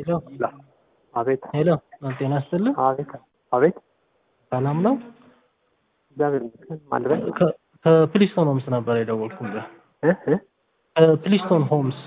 ሄሎ አቤት ሄሎ ጤና ይስጥልኝ። አቤት አቤት ሰላም ነው? እግዚአብሔር ይመስገን ማልበል ከ- ከፕሊስቶን ሆምስ ነበር የደወልኩልህ። እ እ ከፕሊስቶን ሆምስ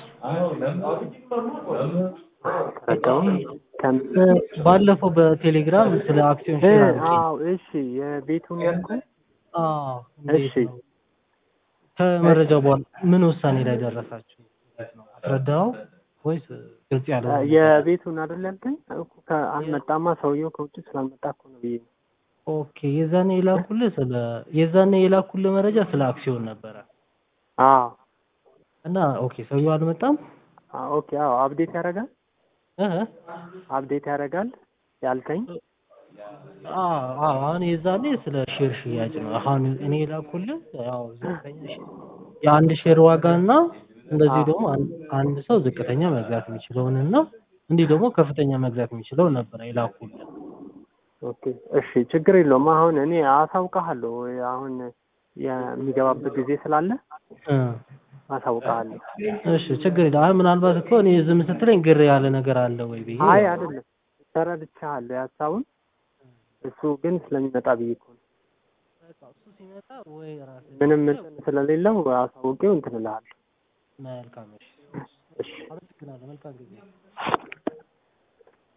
ተረዳሁም ከም እ፣ ባለፈው በቴሌግራም ስለ አክሲዮን እ ሼር አድርጌ አዎ እሺ የቤቱን ያልኩ አዎ፣ እንዴት እሺ ነው? ከመረጃው በኋላ ምን ውሳኔ ላይ ደረሳችሁ? እንዴት ነው አስረዳኸው ወይስ ግልጽ ያለ የቤቱን አይደል ያልከኝ እኮ ከ- አልመጣማ ሰውየው ከውጭ ስላልመጣ እኮ ነው ብዬ ነው ኦኬ የዛኔ የላኩልህ ስለ የዛኔ የላኩልህ መረጃ ስለ አክሲዮን ነበረ አዎ እና ኦኬ ሰውየው አልመጣም አዎ ኦኬ አዎ አፕዴት ያደርጋል እ አፕዴት ያደርጋል ያልከኝ አዎ አዎ አሁን የዛኔ ስለ ሼር ሽያጭ ነው አሁን እኔ የላኩልህ ያው ዝቅተኛ ሼር የአንድ ሼር ዋጋ እና እንደዚህ ደግሞ አን- አንድ ሰው ዝቅተኛ መግዛት የሚችለውን እና እንዲህ ደግሞ ከፍተኛ መግዛት የሚችለው ነበር የላኩልህ ኦኬ እሺ ችግር የለውም አሁን እኔ አሳውቅሃለሁ አሁን የሚገባበት ጊዜ ስላለ እ አሳውቅሃለሁ እሺ ችግር የለም አይ ምናልባት እኮ እኔ ዝም ስትለኝ ግር ያለ ነገር አለ ወይ ብዬ አይ አይደለም ተረድቻለሁ የሀሳቡን እሱ ግን ስለሚመጣ ብዬ እኮ ነው በቃ እሱ ሲመጣ ወይ ራስህ ምንም እንትን ስለሌለው አሳውቄው እንትን እልሃለሁ መልካም እሺ እሺ አመሰግናለሁ መልካም ጊዜ